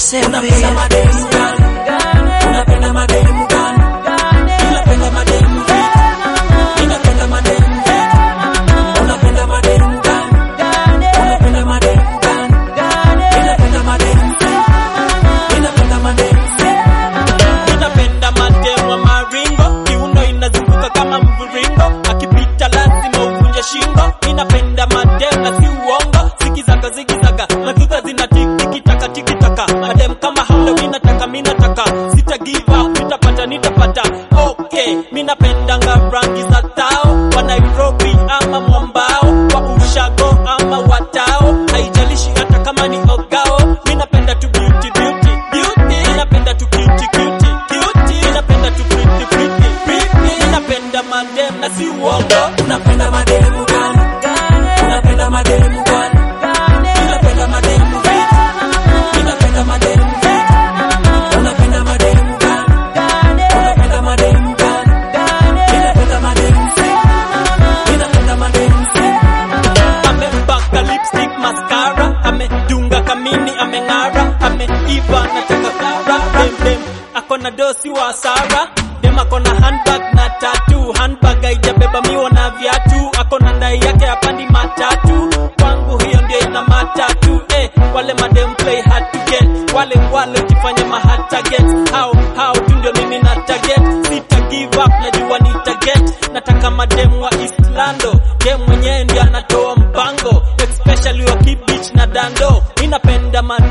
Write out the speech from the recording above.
Unapenda mademu gani? Unapenda mademu gani? Unapenda mademu vipi? Ninapenda mademu vipi? Unapenda mademu gani? Unapenda mademu gani? Ninapenda mademu vipi? Ninapenda mademu vipi? Ninapenda mademu wa maringo, kiuno inazunguka kama mviringo, akipita lazima uvunje shingo. Ninapenda mademu na si uongo, zikizaga zikizaga, madhuta zina tiki taka tiki taka. Mademu kama hao ninataka minataka, sita give up, nitapata nitapata. Okay, minapendanga rangi za tao, wa Nairobi ama mwambao, wa ushago ama watao, haijalishi hata kama ni ogao. Minapenda tu beauty beauty beauty, ninapenda tu cutie cutie cutie, ninapenda tu pretty pretty pretty, ninapenda madem na si uongo. Unapenda mademu gani? Unapenda mademu gani? Ninapenda mademu vipi? Ninapenda mademu vipi? Unapenda mademu gani? Unapenda mademu gani? Ninapenda mademu vipi? Ninapenda mademu vipi? amepaka lipstick mascara amedunga kamini ameng'ara ameiva nataka kara dem dem akona dosi wa sara dem akona handbag na tatu handbag haijabeba miwa na viatu akona ndai yake apandi matatu kwangu hiyo ndio ina matatu eh, wale madem play hard to get wale wale ukifanya mahard target hao hao tu ndio mimi na target sita give up najua ni target nataka madem wa Islando dem mwenyewe ndio anatoa mpango especially wa kibich na dando ninapenda madem